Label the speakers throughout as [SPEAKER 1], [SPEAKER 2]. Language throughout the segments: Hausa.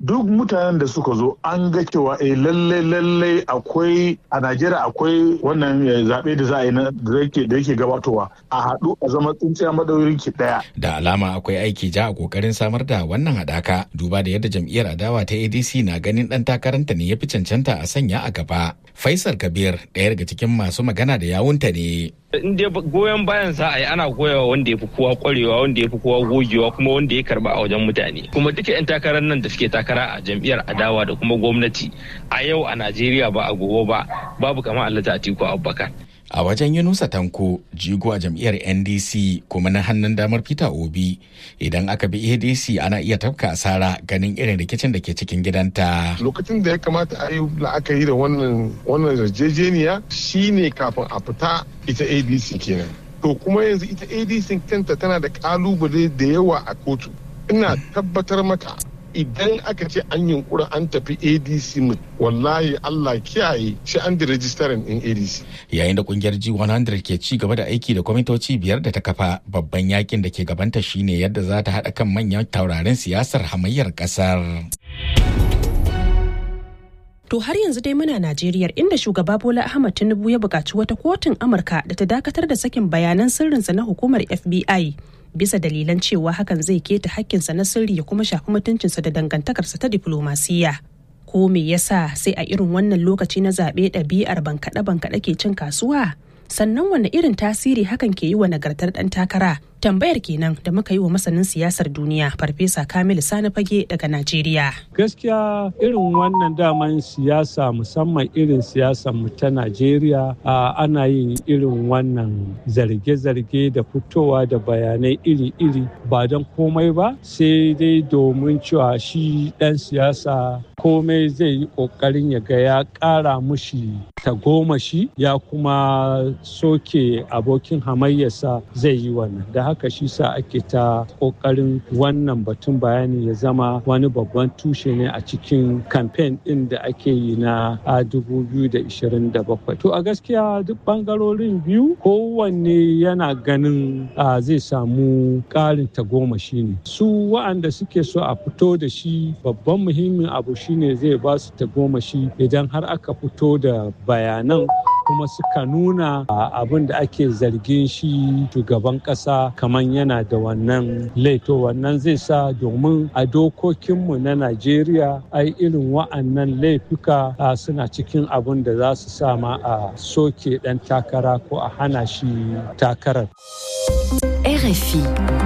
[SPEAKER 1] duk mutanen da suka zo an ga cewa eh lalle lalle akwai a Najeriya akwai wannan zaɓe da za a yi da yake gabatowa a haɗu a zama tsintsiya madaurin ki ɗaya.
[SPEAKER 2] Da alama akwai aiki ja a kokarin samar da wannan haɗaka duba da yadda jam'iyyar adawa ta ADC na ganin ɗan takaranta ne ya fi cancanta a sanya a gaba. Faisal Kabir ɗaya daga cikin masu magana da yawunta ne.
[SPEAKER 3] in dai goyon bayan sa ai ana goyawa wanda ya fi kowa kwarewa wanda ya fi kowa gogewa kuma wanda ya karba a wajen mutane kuma duka yan takarar nan da suke takara a jam'iyyar adawa da kuma gwamnati a yau a Najeriya ba a gobe ba babu kamar Alhaji Atiku Abubakar
[SPEAKER 2] a wajen yunusa tanko jigo a jam'iyyar ndc kuma na hannun damar peter obi idan aka bi adc ana iya tafka asara ganin irin rikicin da ke cikin gidanta
[SPEAKER 4] lokacin da ya kamata a yi la'akari da wannan wannan yarjejeniya shine kafin a fita ita adc kenan to kuma yanzu ita adc kanta tana da kalubale da yawa a kotu ina tabbatar maka idan aka ce an yunkura an tafi adc wallahi allah kiyaye shi an da rajistarin din adc
[SPEAKER 2] yayin da kungiyar g100 ke ci gaba da aiki da kwamitoci biyar da ta kafa babban yakin da ke gabanta shine yadda za ta haɗa kan manyan taurarin siyasar hamayyar ƙasar.
[SPEAKER 5] To har yanzu dai muna Najeriya inda shugaba Bola Ahmad Tinubu ya buƙaci wata kotun Amurka da ta dakatar da sakin bayanan sirrinsa na hukumar FBI bisa dalilan cewa hakan zai keta hakkinsa na sirri ya kuma shafi mutuncinsa da dangantakarsa ta diflomasiyya. Ko me yasa sai a irin wannan lokaci na zaɓe ɗabi'ar bankaɗe-bankaɗe ke cin kasuwa? Sannan wanne irin tasiri hakan ke yi wa nagartar ɗan takara? Tambayar kenan da muka yi wa masanin siyasar duniya Farfesa Kamilu Sani Fage daga Najeriya.
[SPEAKER 6] Gaskiya irin wannan daman siyasa musamman irin siyasar mu ta Najeriya ana yin irin wannan zarge-zarge da fitowa da bayanai iri-iri ba don komai ba sai dai domin cewa shi ɗan siyasa komai zai yi ƙoƙarin ya ga ya ƙara mushi tagomashi ya kuma soke abokin hamayyarsa zai yi wannan da haka shi sa ake ta ƙoƙarin wannan batun bayani ya zama wani babban tushe ne a cikin kamfen ɗin da ake yi na 2027 to a gaskiya duk ɓangarorin biyu kowanne yana ganin zai samu ƙarin tagomashi ne su wa'anda suke so a fito da shi babban muhimmin abu shine zai ba su tagomashi idan har aka fito da bayanan kuma suka nuna abin da ake zargin shi shugaban kasa kamar yana da wannan laito wannan zai sa domin a dokokinmu na najeriya ai irin wa'annan laifuka suna cikin abin da za su sama a soke dan takara ko a hana shi takarar
[SPEAKER 7] RFI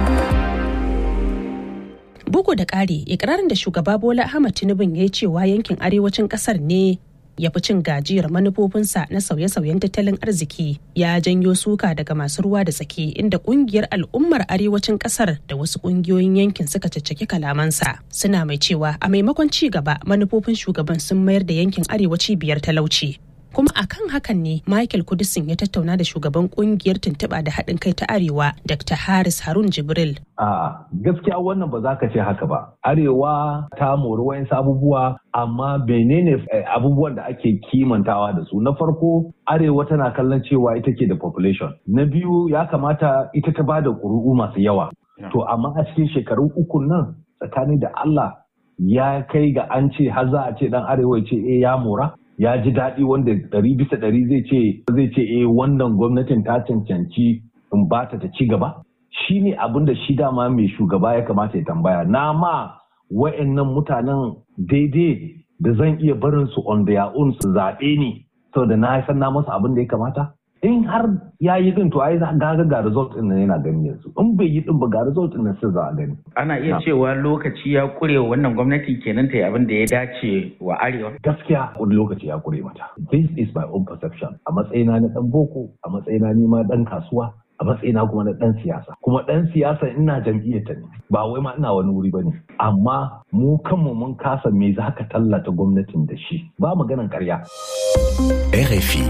[SPEAKER 5] Bugu da ƙari, ikirarin da shugaba Bola Ahmad Tinubu ya yi cewa yankin arewacin ƙasar ne ya fi cin gajiyar manufofinsa na sauye-sauyen tattalin arziki ya janyo suka daga masu ruwa da tsaki inda kungiyar al'ummar arewacin kasar da wasu kungiyoyin yankin suka caccaki kalamansa suna mai cewa a maimakon ci gaba manufofin shugaban sun mayar da yankin arewaci biyar talauci kuma akan hakan ne michael kudisin ya tattauna da shugaban kungiyar tuntuɓa da haɗin kai ta arewa dr haris harun jibril
[SPEAKER 8] a gaskiya wannan ba za ka ce haka ba arewa ta mori wayansu abubuwa amma menene abubuwan da ake kimantawa da su na farko arewa tana kallon cewa ita ke da population na biyu ya kamata ita ta ba da ƙuri'u masu yawa to amma a cikin shekaru uku nan tsakani da allah ya kai ga an ce har za a ce dan arewa ce eh ya mora ya ji daɗi wanda ɗari bisa ɗari zai ce zai ce eh wannan gwamnatin ta cancanci in ba ta ta ci gaba shi ne abin da shi dama mai shugaba ya kamata ya tambaya na ma wa'annan mutanen daidai da zan iya barin su on their own su zaɓe ni saboda na san na masa abin da ya kamata in har ya yi din to ai ga ga result din nan yana gani yanzu in bai yi din ba ga result din nan sai za a gani
[SPEAKER 7] ana iya cewa lokaci ya kure wa wannan gwamnati kenan ta yi abin da ya dace wa arewa
[SPEAKER 8] gaskiya wani lokaci ya kure mata this is my own perception a matsayina na dan boko a matsayina ni ma dan kasuwa a matsayina kuma na dan siyasa kuma dan siyasa ina jam'iyyar ta ne ba wai ma ina wani wuri bane amma mu kanmu mun kasa me za ka tallata gwamnatin da shi ba maganan karya
[SPEAKER 2] RFI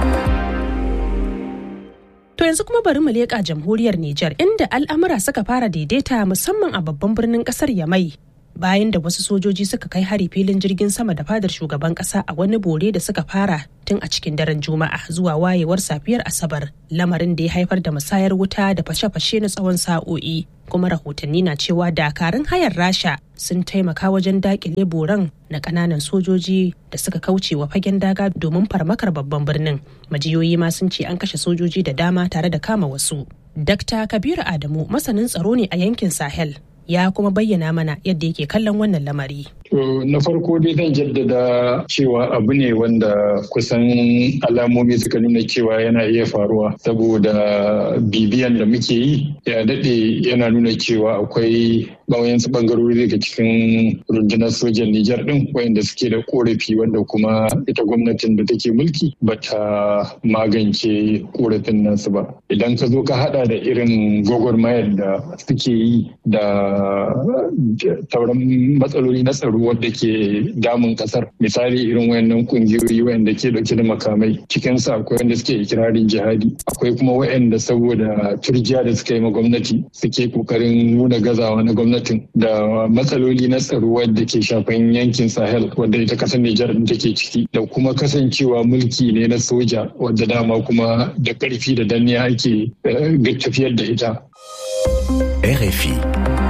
[SPEAKER 5] To yanzu kuma bari mu leƙa jamhuriyar Nijar inda al'amura suka fara daidaita musamman a babban birnin ƙasar Yamai. Bayan da wasu sojoji suka kai hari filin jirgin sama da fadar shugaban ƙasa a wani bore da suka fara tun a cikin daren Juma'a zuwa wayewar safiyar Asabar, lamarin da ya haifar da musayar wuta da fashe-fashe na tsawon sa'o'i. kuma rahotanni na cewa dakarun hayar rasha sun taimaka wajen dakile boran na kananan sojoji da suka kauce wa fagen daga domin farmakar babban birnin majiyoyi ma sun ce an kashe sojoji da dama tare da kama wasu dr kabiru adamu masanin tsaro ne a yankin sahel ya kuma bayyana mana yadda yake kallon wannan lamari.
[SPEAKER 9] To na farko dai zan jaddada cewa abu ne wanda kusan alamomi suka nuna cewa yana iya faruwa saboda bibiyan da muke yi ya daɗe yana nuna cewa akwai wayansu bangarori daga cikin rundunar sojan Nijar ɗin wayanda suke da korafi wanda kuma ita gwamnatin da take mulki bata magance korafin nasu ba. Idan ka zo ka hada da irin gwagwarmayar da suke yi da sauran matsaloli na tsaro wadda ke damun kasar misali irin wayannan kungiyoyi wayanda ke dauke da makamai cikinsu akwai wanda suke ikirarin jihadi akwai kuma wayanda saboda turjiya da suka yi ma gwamnati suke kokarin nuna gazawa na gwamnatin da matsaloli na tsaro wadda ke shafan yankin sahel wadda ita kasar nijar din take ciki da kuma kasancewa mulki ne na soja wadda dama kuma da karfi da danniya ake tafiyar da ita
[SPEAKER 10] RFI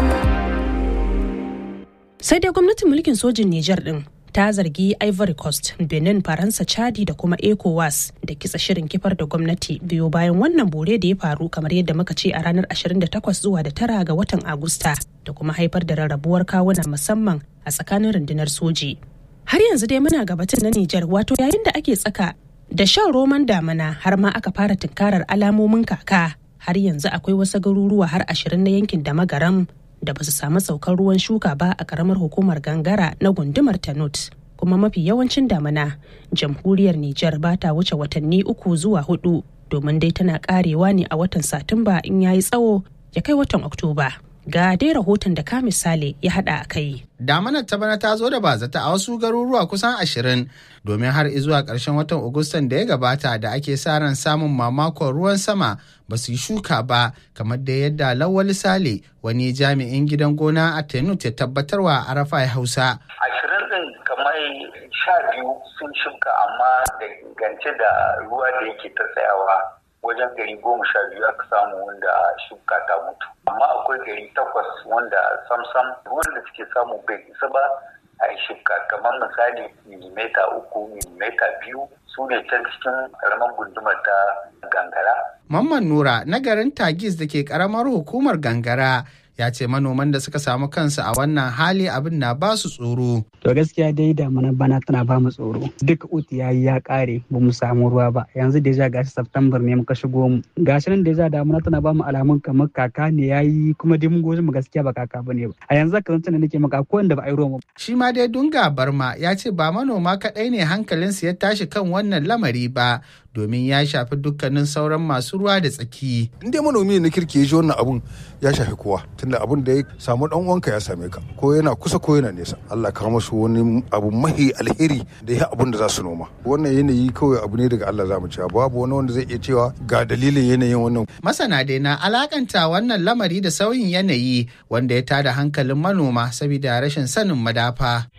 [SPEAKER 5] sai dai gwamnatin mulkin sojin Nijar din ta zargi Ivory Coast, Benin, Faransa, Chadi da kuma ECOWAS da kitsa shirin kifar da gwamnati biyo bayan wannan bore da ya faru kamar yadda muka ce a ranar 28 zuwa da tara ga watan Agusta da kuma haifar da rarrabuwar kawuna musamman a tsakanin rundunar soji. Har yanzu dai muna gabatin na Nijar wato yayin da ake tsaka da shan roman damana har ma aka fara tunkarar alamomin kaka har yanzu akwai wasu garuruwa har ashirin na yankin da magaram da ba su samu saukar ruwan shuka ba a karamar hukumar gangara na gundumar tanut kuma mafi yawancin damana jamhuriyar Nijar ba ta wuce watanni uku zuwa hudu domin dai tana karewa ne a watan satumba in yayi tsawo ya kai watan oktoba ga dai rahoton da ka misali ya hada a kai
[SPEAKER 11] damanar ta bana ta zo da bazata a wasu garuruwa kusan ashirin domin har zuwa ƙarshen watan agustan da ya gabata da ake sa ran samun mamakon ruwan sama ba su yi shuka ba kamar da yadda lawal sale wani jami'in gidan gona a tenut ya tabbatarwa a rafa hausa
[SPEAKER 12] ashirin din kamar sha biyu sun shuka amma da gance da ruwa da yake ta tsayawa wajen gari goma sha biyu aka samu wanda shuka ta mutu amma akwai gari takwas wanda samsam ruwan da suke samu bai isa ba a yi shuka kamar misali milimeta uku milimeta biyu su ne can cikin karamar gundumar ta gangara.
[SPEAKER 11] Mamman Nura na garin Tagis da ke karamar hukumar gangara ya ce manoman da suka samu kansu a wannan hali abin na ba su tsoro.
[SPEAKER 13] To gaskiya dai damuna bana tana ba mu tsoro. Duk uti ya yi ya kare ba mu samu ruwa ba. Yanzu deja gashi September ne muka shigo mu. Gashi nan deja damuna tana ba mu alamun kamar kaka ne ya yi kuma dai mun goji mu gaskiya ba kaka ba ne ba. A yanzu ka zance da nake maka ko wanda ba a yi ruwa
[SPEAKER 11] Shi ma dai Dunga Barma ya ce ba manoma kaɗai ne hankalinsu ya tashi kan wannan lamari ba domin ya shafi dukkanin sauran masu ruwa da tsaki.
[SPEAKER 14] In dai manomi ne na kirki ya ji wannan abun ya shafi kowa tunda abun da ya samu dan uwanka ya same ka ko yana kusa ko yana nesa. Allah ka musu wani abu mahi alheri da ya abun da za su noma. Wannan yanayi kawai abu ne daga Allah za mu cewa babu wani wanda zai iya cewa ga dalilin yanayin wannan.
[SPEAKER 11] Masana dai na alakanta wannan lamari da sauyin yanayi wanda ya tada hankalin manoma saboda rashin sanin madafa.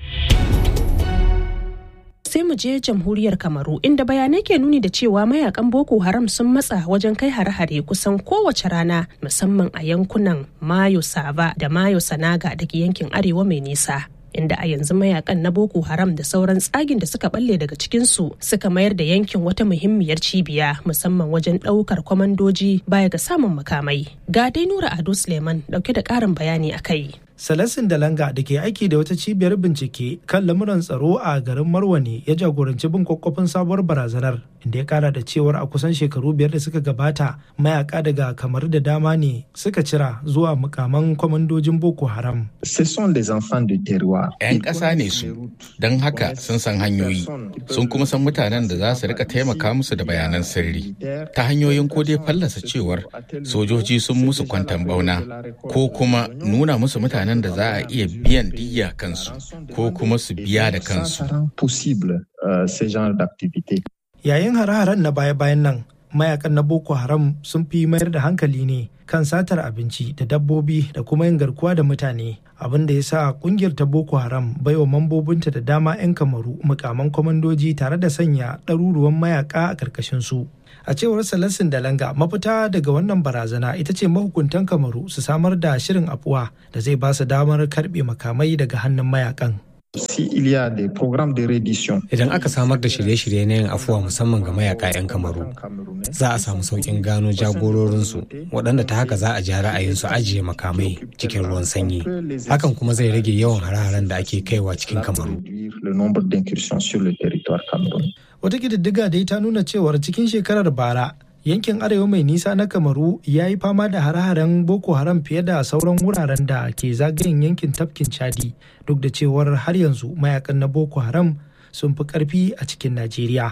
[SPEAKER 5] sai mu je jamhuriyar kamaru inda bayanai ke nuni da cewa mayakan boko haram sun matsa wajen kai hare-hare kusan kowace rana musamman a yankunan mayo sava da mayo sanaga da ke yankin arewa mai nisa inda a yanzu mayakan na boko haram da sauran tsagin da suka balle daga cikinsu suka mayar da yankin wata muhimmiyar cibiya musamman wajen ɗaukar kwamandoji baya ga samun makamai ga dai nura ado suleiman dauke da ƙarin bayani a kai
[SPEAKER 15] Salasin Dalanga da ke aiki da wata cibiyar bincike kan lamuran tsaro a garin Marwani ya jagoranci bin kwakwafin sabuwar barazanar inda ya kara da cewar a kusan shekaru biyar da suka gabata mayaka daga kamar da dama ne suka cira zuwa mukaman kwamandojin Boko Haram.
[SPEAKER 2] 'Yan ƙasa ne su, don haka sun san hanyoyi, sun kuma san mutanen da za su rika taimaka musu da bayanan sirri ta hanyoyin ko dai fallasa cewar sojoji sun musu kwantan bauna ko kuma nuna musu mutanen mutanen da za a iya biyan diya kansu ko kuma su biya da kansu.
[SPEAKER 15] Yayin hare-haren na baya-bayan nan, mayakan na boko haram sun fi mayar da hankali ne kan satar abinci da dabbobi da kuma yin garkuwa da mutane abin da ya sa kungiyar ta boko haram baiwa mambobinta da dama 'yan kamaru mukaman kwamandoji tare da sanya ɗaruruwan mayaka a ƙarƙashin su a cewar salasin dalanga mafita daga wannan barazana ita ce mahukuntan kamaru su samar da shirin afuwa da zai ba su damar karɓe makamai daga hannun mayakan
[SPEAKER 16] Idan aka samar da shirye-shirye na yin afuwa musamman ga mayaka 'yan kamaru, za a samu sauƙin gano jagororinsu waɗanda ta haka za a ja ra'ayinsu ajiye makamai cikin ruwan sanyi. Hakan kuma zai rage yawan hare-haren da ake kaiwa cikin kamaru.
[SPEAKER 15] Wata ƙididdiga dai ta nuna cewar cikin shekarar bara yankin arewa mai nisa na kamaru ya yi fama da hare-haren boko haram fiye da sauran wuraren da ke zagayen yankin tafkin chadi duk da cewar har yanzu mayakan na boko haram sun fi karfi a cikin najeriya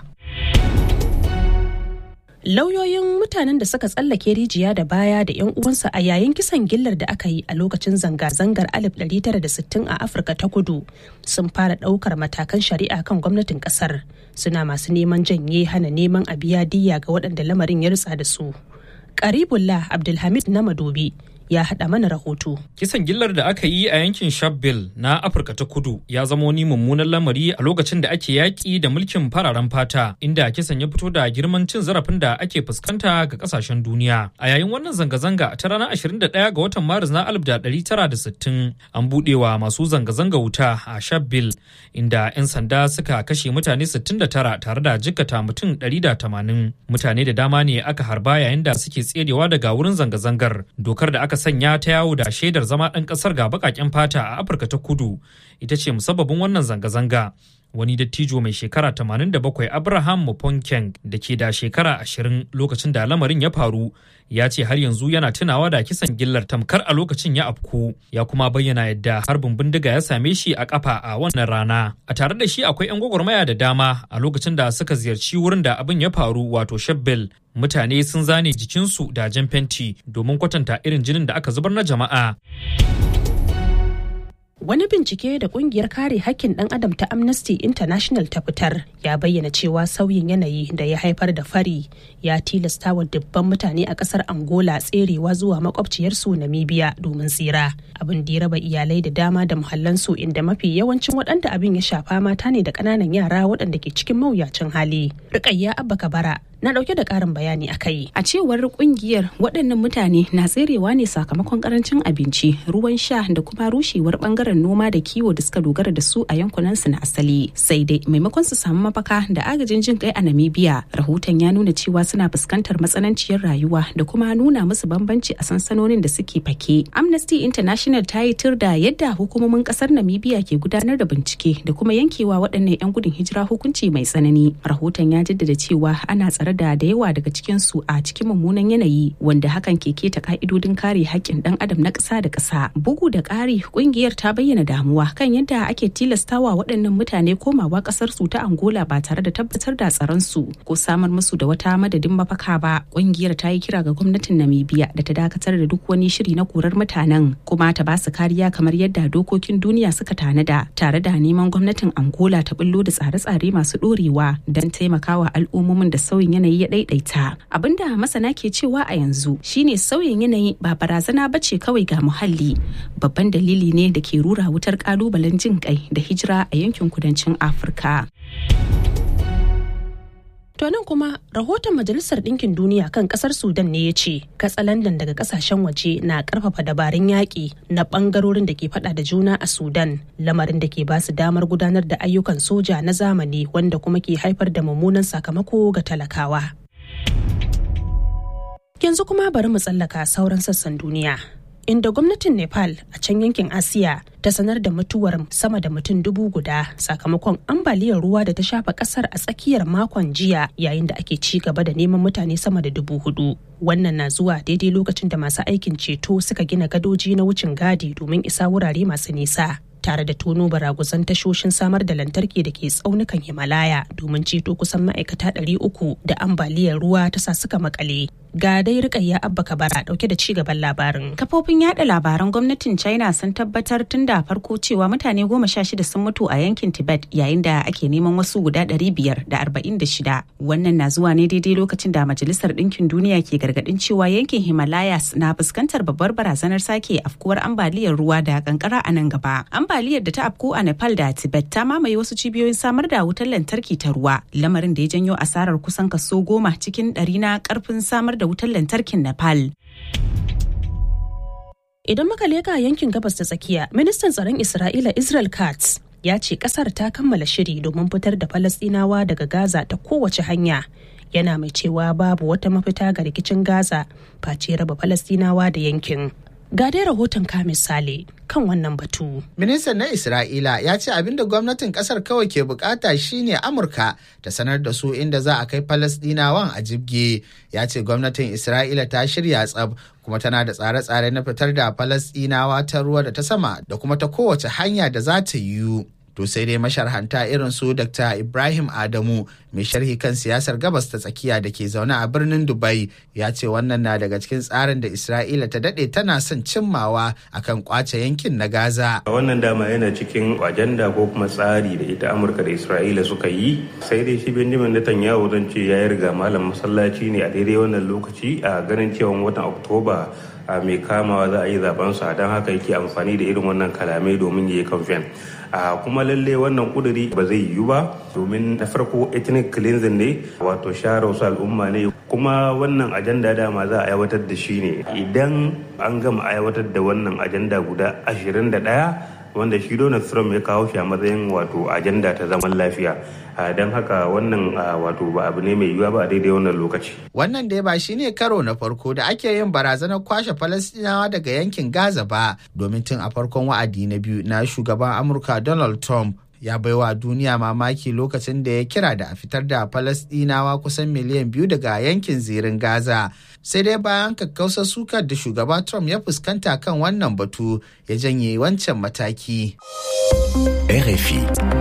[SPEAKER 5] lauyoyin mutanen da suka tsallake rijiya da baya da 'yan uwansa a yayin kisan gillar da aka yi a lokacin zanga-zangar 1960 a afirka ta kudu sun fara ɗaukar matakan shari'a kan gwamnatin ƙasar suna masu neman janye hana neman a biya diya ga waɗanda lamarin ya rutsa da su karibullah abdulhamid na madobi ya haɗa mana rahoto.
[SPEAKER 17] Kisan gillar da aka yi a yankin Shabelle na Afirka ta Kudu ya zama wani mummunan lamari a lokacin da ake yaƙi da mulkin fararen fata inda kisan ya fito da girman cin zarafin da ake fuskanta ga ƙasashen duniya. A yayin wannan zanga-zanga ta ranar 21 ga watan Maris na 1960 an buɗewa masu zanga-zanga wuta a Shabelle inda 'yan sanda suka kashe mutane 69 tare da jikkata mutum 180. Mutane da dama ne aka harba yayin da suke tserewa daga wurin zanga-zangar. Dokar da aka sanya ta yawo da shaidar zama ɗan ƙasar ga baƙaƙen fata a afirka ta kudu ita ce musabbabin wannan zanga-zanga wani dattijo mai shekara 87 abraham muponkeng da ke da shekara 20 lokacin da lamarin ya faru ya ce har yanzu yana tunawa da kisan gillar tamkar a lokacin ya afku ya kuma bayyana yadda harbin bindiga ya same shi a kafa a wannan rana a tare da shi akwai 'yan gwagwarmaya da dama a lokacin da suka ziyarci wurin da abin ya faru wato shebbel mutane sun zane jikinsu da jan fenti domin kwatanta irin jinin da aka zubar na jama'a
[SPEAKER 5] Wani bincike da kungiyar kare hakkin ɗan adam ta Amnesty International ta fitar ya bayyana cewa sauyin yanayi da ya haifar da fari ya tilasta wa dubban mutane a ƙasar Angola tserewa zuwa makwabciyarsu Namibia domin tsira. Abin da ya raba iyalai da dama da muhallansu inda mafi yawancin waɗanda abin ya shafa mata ne da ƙananan yara waɗanda ke cikin mawuyacin hali. Rukayya Abba Kabara na dauke da karin bayani a kai.
[SPEAKER 18] A cewar kungiyar waɗannan mutane na tserewa ne sakamakon karancin abinci, ruwan sha da kuma rushewar bangaren noma da kiwo da suka dogara da su a yankunan su na asali. Sai dai maimakon su samu mafaka da agajin jin kai a Namibia, rahoton ya nuna cewa suna fuskantar matsananciyar rayuwa da kuma nuna musu bambanci a sansanonin da suke fake. Amnesty International ta yi tur da yadda hukumomin kasar Namibia ke gudanar da bincike da kuma yankewa waɗannan 'yan gudun hijira hukunci mai tsanani. Rahoton ya jaddada cewa ana tsare da da yawa daga cikin su a cikin mummunan yanayi wanda hakan ke keta ka'idodin kare haƙƙin ɗan adam na ƙasa da ƙasa bugu da ƙari ƙungiyar ta bayyana damuwa kan yadda ake tilastawa waɗannan mutane komawa ƙasar su ta angola ba tare da tabbatar da tsaron su ko samar musu da wata madadin mafaka ba ƙungiyar ta yi kira ga gwamnatin namibia da ta dakatar da duk wani shiri na korar mutanen kuma ta ba su kariya kamar yadda dokokin duniya suka tanada tare da neman gwamnatin angola ta bullo da tsare-tsare masu ɗorewa don taimakawa al'ummomin da sauyin yanayi ya daidaita abinda masana ke cewa a yanzu shine sauyin yanayi ba barazana ba ce kawai ga muhalli babban dalili ne da ke rura wutar kalubalen jin kai da hijira a yankin kudancin afirka
[SPEAKER 5] To nan kuma rahoton Majalisar Ɗinkin Duniya kan ƙasar Sudan ne ya ce katsalandan daga ƙasashen waje na ƙarfafa dabarun yaƙi na ɓangarorin da ke faɗa da juna a Sudan lamarin da ke ba su damar gudanar da ayyukan soja na zamani wanda kuma ke haifar da mummunan sakamako ga talakawa. Yanzu kuma bari mu tsallaka sauran sassan duniya. inda gwamnatin nepal a can yankin asiya ta sanar da mutuwar sama da mutum dubu guda sakamakon ambaliyar ruwa da ta shafa kasar a tsakiyar makon jiya yayin da ake ci gaba da neman mutane sama da dubu hudu wannan na zuwa daidai lokacin da masu aikin ceto suka gina gadoji na wucin gadi domin isa wurare masu nisa tare da tono baraguzan tashoshin samar da lantarki da ke tsaunukan himalaya domin ceto kusan ma'aikata 300 da ambaliyar ruwa ta sa suka makale Ga dai rikayya abba kabara dauke da ci gaban labarin.
[SPEAKER 18] Kafofin yada labaran gwamnatin China sun tabbatar tun da farko cewa mutane goma sha shida sun mutu a yankin Tibet yayin da ake neman wasu guda ɗari biyar da arba'in da shida. Wannan na zuwa ne daidai lokacin da Majalisar Ɗinkin Duniya ke gargaɗin cewa yankin Himalayas na fuskantar babbar barazanar sake afkuwar ambaliyar ruwa da kankara a nan gaba. Ambaliyar da ta afku a Nepal da Tibet ta mamaye wasu cibiyoyin samar da wutar lantarki ta ruwa, lamarin da ya janyo asarar kusan kaso goma cikin ɗari na karfin samar da wutar lantarkin Nepal.
[SPEAKER 5] Idan muka leka yankin gabas ta tsakiya, ministan tsaron Isra'ila Israel Katz ya ce kasar ta kammala shiri domin fitar da Falasɗinawa daga Gaza ta kowace hanya. Yana mai cewa babu wata mafita ga rikicin Gaza face raba Falasɗinawa da yankin. Ga dai rahoton ka misali kan wannan batu.
[SPEAKER 11] Ministan na Isra'ila ya ce abinda gwamnatin kasar kawai ke bukata shine Amurka ta sanar da su inda za a kai Falasdinawan a jibge. Ya ce gwamnatin Isra'ila ta shirya tsab kuma tana da tsare-tsare na fitar da Falasdinawa ta ruwa da ta sama da kuma ta kowace hanya da za ta yiwu. To sai dai masharhanta irin su Dr. Ibrahim Adamu mai sharhi kan siyasar gabas ta tsakiya da ke zaune a birnin Dubai ya ce wannan na daga cikin tsarin da Isra'ila ta dade tana son cimmawa akan kwace yankin na Gaza.
[SPEAKER 19] Wannan dama yana cikin ajanda ko kuma tsari da ita Amurka da Isra'ila suka yi sai dai shi Benjamin Netanyahu zan ce ya riga malam masallaci ne a daidai wannan lokaci a ganin cewa watan Oktoba a mai kamawa za a yi zabensa don haka yake amfani da irin wannan kalamai domin ya yi kamfen. a kuma lalle wannan kuduri ba zai yiwu ba domin na farko ethnic cleansing ne wato share wasu al'umma ne kuma wannan ajanda dama za a aiwatar da shi ne idan an gama aiwatar da wannan ajanda guda 21 wanda shi Donald Trump ya kawo shi a matsayin wato ajanda ta zaman lafiya don haka wannan wato ba abu ne mai yiwuwa ba a daidai wannan lokaci.
[SPEAKER 11] Wannan dai ba shi ne karo na farko da ake yin barazanar kwashe Falastinawa daga yankin Gaza ba domin tun a farkon wa'adi na biyu na shugaban Amurka Donald Trump ya baiwa duniya mamaki lokacin da ya kira da a fitar da Falasɗinawa kusan miliyan biyu daga yankin zirin Gaza. Sai dai bayan kakkausar sukar da shugaba Trump ya fuskanta kan wannan batu ya janye wancan mataki.
[SPEAKER 10] RFI.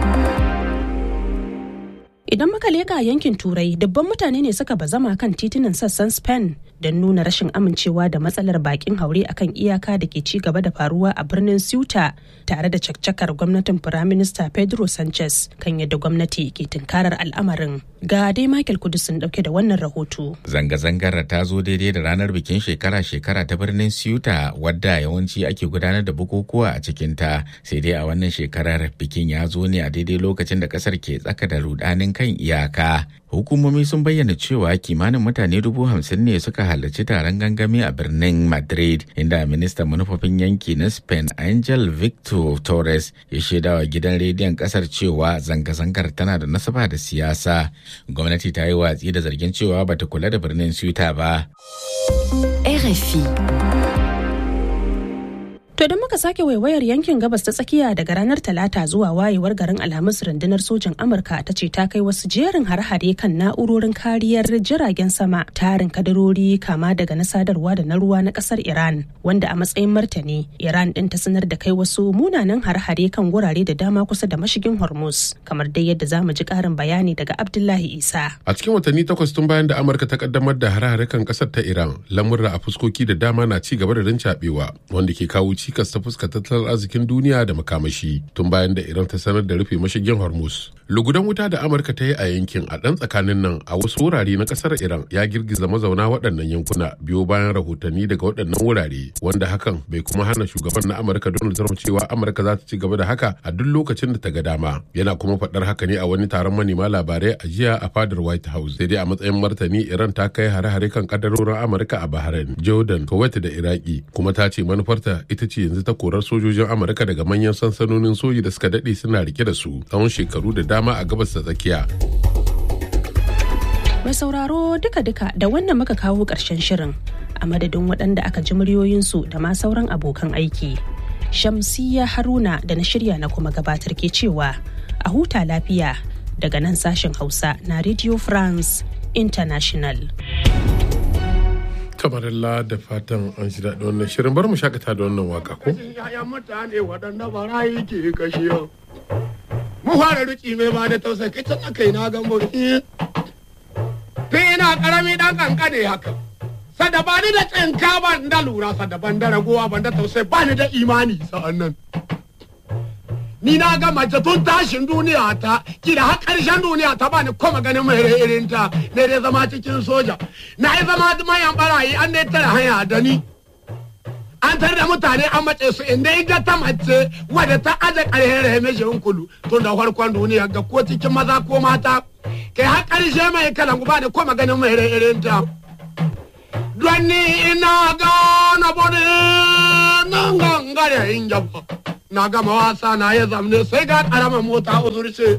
[SPEAKER 5] Idan muka leka yankin Turai, dubban mutane ne suka bazama kan titunan sassan Spain don nuna rashin amincewa da matsalar bakin haure akan iyaka da ke ci gaba da faruwa a birnin Ceuta tare da caccakar gwamnatin Firaminista Pedro Sanchez kan yadda gwamnati ke tunkarar al'amarin. Ga dai Michael Kudusin dauke da wannan rahoto.
[SPEAKER 2] Zanga-zangar ta zo daidai da ranar bikin shekara-shekara ta birnin Ceuta wadda yawanci ake gudanar da bukukuwa a cikinta sai dai a wannan shekarar bikin ya zo ne a daidai lokacin da kasar ke tsaka da rudanin kan iyaka. Hukumomi sun bayyana cewa kimanin mutane dubu hamsin ne suka halarci taron gangami a birnin Madrid inda ministan manufofin yanki na Spain Angel Victor Torres ya shaidawa gidan rediyon kasar cewa zanga-zangar tana da nasaba da siyasa. Gwamnati ta yi watsi da zargin cewa bata kula da birnin Ceuta ba.
[SPEAKER 18] RFI
[SPEAKER 5] To idan muka sake waiwayar yankin gabas ta tsakiya daga ranar Talata zuwa wayewar garin Alhamis rundunar sojin Amurka ta ce ta kai wasu jerin har-hare kan na'urorin kariyar jiragen sama tarin kadarori kama daga na sadarwa da na ruwa na kasar Iran wanda a matsayin martani Iran din ta sanar da kai wasu munanan har-hare kan wurare da dama kusa da mashigin Hormuz kamar dai yadda zamu ji karin bayani daga Abdullahi Isa.
[SPEAKER 20] A cikin watanni takwas tun bayan da Amurka ta kaddamar da har-hare kan kasar ta Iran lamurra a fuskoki da dama na ci gaba da rincaɓewa wanda ke kawo cikas ta fuskar tattalin arzikin duniya da makamashi tun bayan da iran ta sanar da rufe mashigin hormuz lugudan wuta da amurka ta yi a yankin a ɗan tsakanin nan a wasu wurare na ƙasar iran ya girgiza mazauna waɗannan yankuna biyo bayan rahotanni daga waɗannan wurare wanda hakan bai kuma hana shugaban na amurka donald trump cewa amurka za ta ci gaba da haka a duk lokacin da ta ga dama yana kuma faɗar haka ne a wani taron manema labarai a jiya a fadar white house sai dai a matsayin martani iran ta kai hare-hare kan kadarorin amurka a bahrain jordan kuwait da iraki kuma ta ce manufarta ita ce yanzu ta korar sojojin amurka daga manyan sansanonin soji da suka daɗe suna rike da su tsawon shekaru da dama a gabas ta tsakiya
[SPEAKER 5] Mai sauraro duka-duka da wannan muka kawo ƙarshen shirin a madadin waɗanda aka ji muryoyinsu da ma sauran abokan aiki. Shamsiya Haruna da na shirya na kuma gabatar ke cewa a huta lafiya daga nan sashen Hausa na Radio France International.
[SPEAKER 20] kamarilla da fatan an shi daɗi wannan shirin bar mu shakata da wannan waka ko?
[SPEAKER 21] Yayan mutane waɗanda barayi ke kashe Mu fara ruki mai ba da tausayi kai can aka yi na gambo. Tun ina ƙarami ɗan ƙanƙane haka. sada ba ni da tsinka ban da lura sada ban da ragowa ban da tausayi ba ni da imani sa'an nan ni na ga mace tun tashin duniya ta kila har karshen duniya ta bani kuma ganin mai irin ta ne dai zama cikin soja na yi zama mayan barayi an dai tara hanya da ni an tar da mutane an mace su inda ita ta mace wadda ta aje ƙarfin rahimeshin kulu tun da farkon duniya ga ko cikin maza ko mata kai har ƙarshe mai kalan ba da kuma ganin mai irin ta don ni ina gana bode nan gangare in jaba na gama wasa na ya zamne sai ga ƙaramar mota uzurce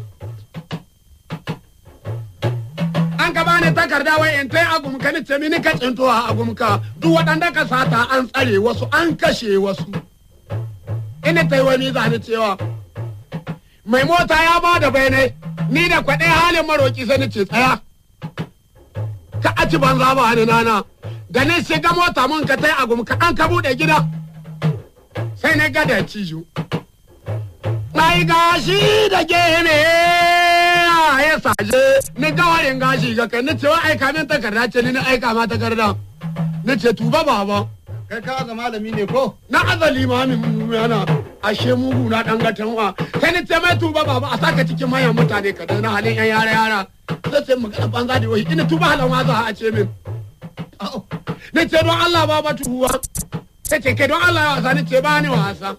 [SPEAKER 21] an ka bani takarda wai in tai agumka ni ce mini ka tsinto a agumka duk waɗanda ka sata an tsare wasu an kashe wasu ina tai wani zani cewa mai mota ya ba da bayanai ni da kwaɗe halin maroki sai ni ce tsaya ka aci banza ba ni nana da ni shiga mota mun ka tai agumka an ka buɗe gida sai na gada cijo mai gashi da gene ya saje ni gawarin gashi ga kai ni ce wa aika min takarda ce ni na aika ma takarda ni ce tuba baba
[SPEAKER 1] kai ka ga malami ne ko
[SPEAKER 21] na azali ma min yana ashe mugu na dan gatan wa sai ni ce mai tuba baba a saka cikin manyan mutane ka na halin yan yara yara sai ce magana banza da wai ina tuba halan ma za a ce min ni ce don Allah baba tuwa sai ce kai don Allah ya wasa ni ce ba ni wasa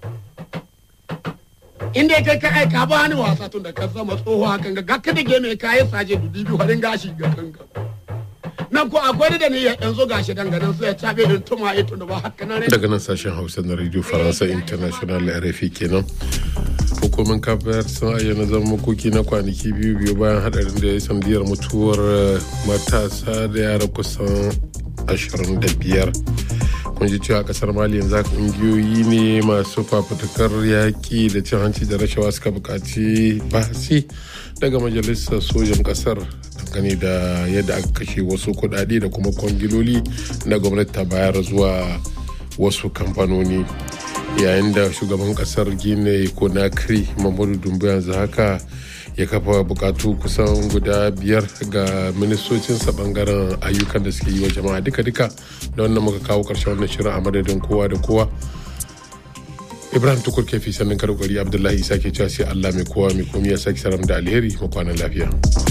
[SPEAKER 21] inda kai ka aika ba ni wasa tun da ka zama tsoho hakan ga ka da game ka yi saje dubi biyu harin gashi ga kanka nan ko akwai da ni ya yanzu gashi danganan sai ya cabe da tuma ito da ba haka nan
[SPEAKER 20] daga nan sashen hausa na radio faransa international rfi kenan hukumar kafayar sun ayyana zama makoki na kwanaki biyu biyu bayan hadarin da ya sandiyar mutuwar matasa da yara kusan 25 kun ji cewa kasar mali yanzu haka ƙungiyoyi ne masu fafutukar yaƙi da cin hanci da rashawa suka buƙaci bahasi daga majalisar sojan kasar dangane da yadda aka kashe wasu kuɗaɗe da kuma kwangiloli na gwamnati ta bayar zuwa wasu kamfanoni yayin da shugaban kasar gine conakry mamadu dumbu yanzu haka ya kafa bukatu kusan guda biyar ga ministocinsa bangaren ayyukan da suke yi wa jama'a duka-duka da wannan muka kawo karshen wannan shirin a madadin kowa da kowa ibrahim tukur kefi sannan karkari abdullahi isa ke cewa sai allah mai kowa mai komi ya sake saram da alheri makwanan lafiya